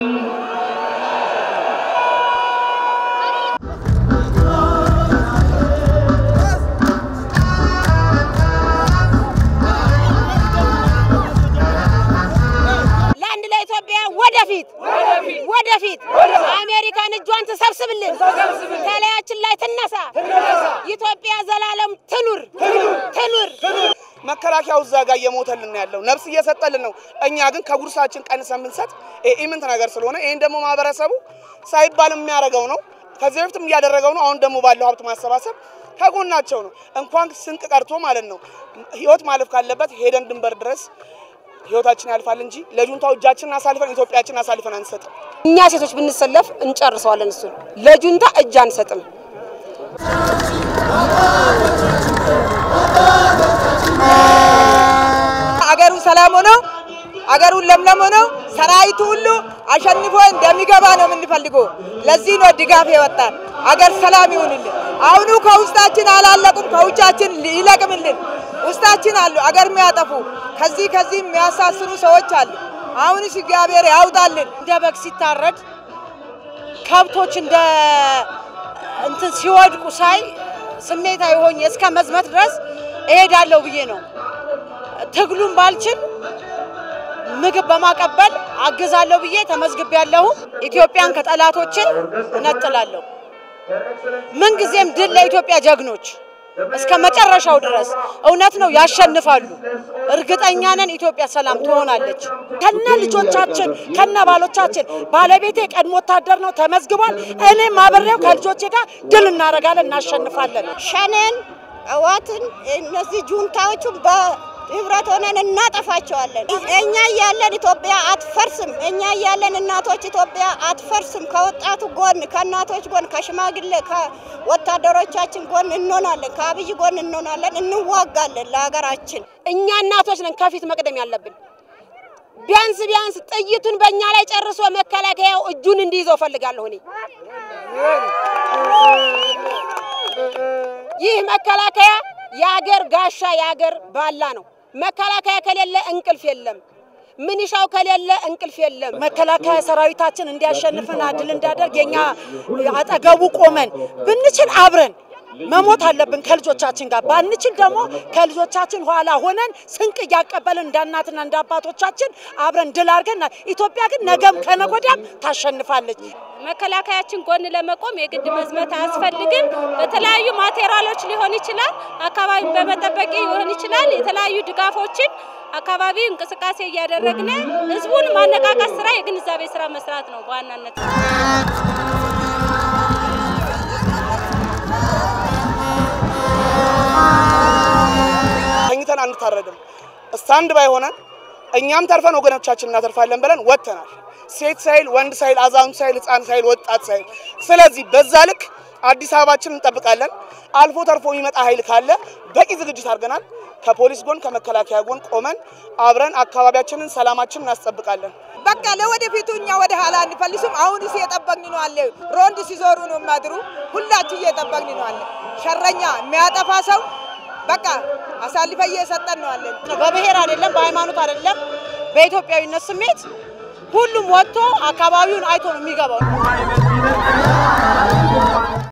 ለአንድ ለኢትዮጵያ ወደፊት ወደፊት አሜሪካን እጇን ትሰብስብልን፣ ከላያችን ላይ ትነሳ። ኢትዮጵያ ዘላለም ትኑር ትኑር። መከላከያው እዛ ጋር እየሞተልን ነው ያለው፣ ነፍስ እየሰጠልን ነው። እኛ ግን ከጉርሳችን ቀንሰን ብንሰጥ ይሄ ኢምንት ነገር ስለሆነ ይህን ደግሞ ማህበረሰቡ ሳይባል የሚያደርገው ነው። ከዚህ በፊትም እያደረገው ነው። አሁን ደግሞ ባለው ሀብት ማሰባሰብ ከጎናቸው ነው። እንኳን ስንቅ ቀርቶ ማለት ነው ህይወት ማለፍ ካለበት ሄደን ድንበር ድረስ ህይወታችን ያልፋል እንጂ ለጁንታው እጃችንን አሳልፈን ኢትዮጵያችን አሳልፈን አንሰጥም። እኛ ሴቶች ብንሰለፍ እንጨርሰዋለን። እሱን ለጁንታ እጅ አንሰጥም። አገሩ ሰላም ሆኖ አገሩን ለምለም ሆኖ ሰራዊቱ ሁሉ አሸንፎ እንደሚገባ ነው የምንፈልገው። ለዚህ ነው ድጋፍ የወጣን። አገር ሰላም ይሁንልን። አሁኑ ከውስጣችን አላለቁም፣ ከውጫችን ይለቅምልን። ውስጣችን አሉ አገር የሚያጠፉ ከዚህ ከዚህ የሚያሳስሩ ሰዎች አሉ። አሁንስ እግዚአብሔር ያውጣልን። እንደ በግ ሲታረድ ከብቶች እንደ እንትን ሲወድቁ ሳይ ስሜታዊ ሆኜ እስከ መዝመት ድረስ እሄዳለሁ ብዬ ነው። ትግሉን ባልችል ምግብ በማቀበል አግዛለሁ ብዬ ተመዝግቤያለሁ። ኢትዮጵያን ከጠላቶቼ እነጥላለሁ። ምንጊዜም ድል ለኢትዮጵያ ጀግኖች እስከ መጨረሻው ድረስ እውነት ነው ያሸንፋሉ። እርግጠኛ ነን ኢትዮጵያ ሰላም ትሆናለች። ከነ ልጆቻችን ከነ ባሎቻችን ባለቤቴ ቀድሞ ወታደር ነው ተመዝግቧል። እኔም አብሬው ከልጆቼ ጋር ድል እናደርጋለን፣ እናሸንፋለን። ሸኔን እዋትን እነዚህ ጁንታዎቹን በህብረት ሆነን እናጠፋቸዋለን። እኛ እያለን ኢትዮጵያ አትፈርስም። እኛ እያለን እናቶች ኢትዮጵያ አትፈርስም። ከወጣቱ ጎን፣ ከእናቶች ጎን፣ ከሽማግሌ ከወታደሮቻችን ጎን እንሆናለን። ከአብይ ጎን እንሆናለን። እንዋጋለን ለሀገራችን። እኛ እናቶች ነን ከፊት መቅደም ያለብን። ቢያንስ ቢያንስ ጥይቱን በእኛ ላይ ጨርሶ መከላከያው እጁን እንዲይዘው ፈልጋለሁ እኔ። ይህ መከላከያ የአገር ጋሻ የአገር ባላ ነው። መከላከያ ከሌለ እንቅልፍ የለም። ምንሻው ከሌለ እንቅልፍ የለም። መከላከያ ሰራዊታችን እንዲያሸንፍና ድል እንዳደርግ የኛ አጠገቡ ቆመን ብንችል አብረን መሞት አለብን ከልጆቻችን ጋር ባንችል ደግሞ ከልጆቻችን ኋላ ሆነን ስንቅ እያቀበልን እንደ እናትና እንደ አባቶቻችን አብረን ድል አድርገን ኢትዮጵያ ግን ነገም ከነጎዳም ታሸንፋለች። መከላከያችን ጎን ለመቆም የግድ መዝመት አያስፈልግም። በተለያዩ ማቴሪያሎች ሊሆን ይችላል፣ አካባቢን በመጠበቅ ሊሆን ይችላል። የተለያዩ ድጋፎችን አካባቢ እንቅስቃሴ እያደረግን ህዝቡን ማነቃቃት ስራ፣ የግንዛቤ ስራ መስራት ነው በዋናነት። ተኝተን አንታረድም። ስታንድ ባይ ሆነን እኛም ተርፈን ወገኖቻችን እናተርፋለን ብለን ወጥተናል። ሴት ሳይል፣ ወንድ ሳይል፣ አዛውንት ሳይል፣ ህፃን ሳይል፣ ወጣት ሳይል። ስለዚህ በዛ ልክ አዲስ አበባችን እንጠብቃለን። አልፎ ተርፎ የሚመጣ ኃይል ካለ በቂ ዝግጅት አድርገናል። ከፖሊስ ጎን ከመከላከያ ጎን ቆመን አብረን አካባቢያችንን ሰላማችንን እናስጠብቃለን። በቃ ለወደፊቱ እኛ ወደ ኋላ አንፈልስም። አሁንስ እየጠበቅን ነው አለ ሮንድ ሲዞሩ ነው የሚያድሩ። ሁላችን እየጠበቅን ነው አለ ሸረኛ የሚያጠፋ ሰው በቃ አሳልፈ እየሰጠን ነው አለን። በብሔር አይደለም፣ በሃይማኖት አይደለም፣ በኢትዮጵያዊነት ስሜት ሁሉም ወጥቶ አካባቢውን አይቶ ነው የሚገባው።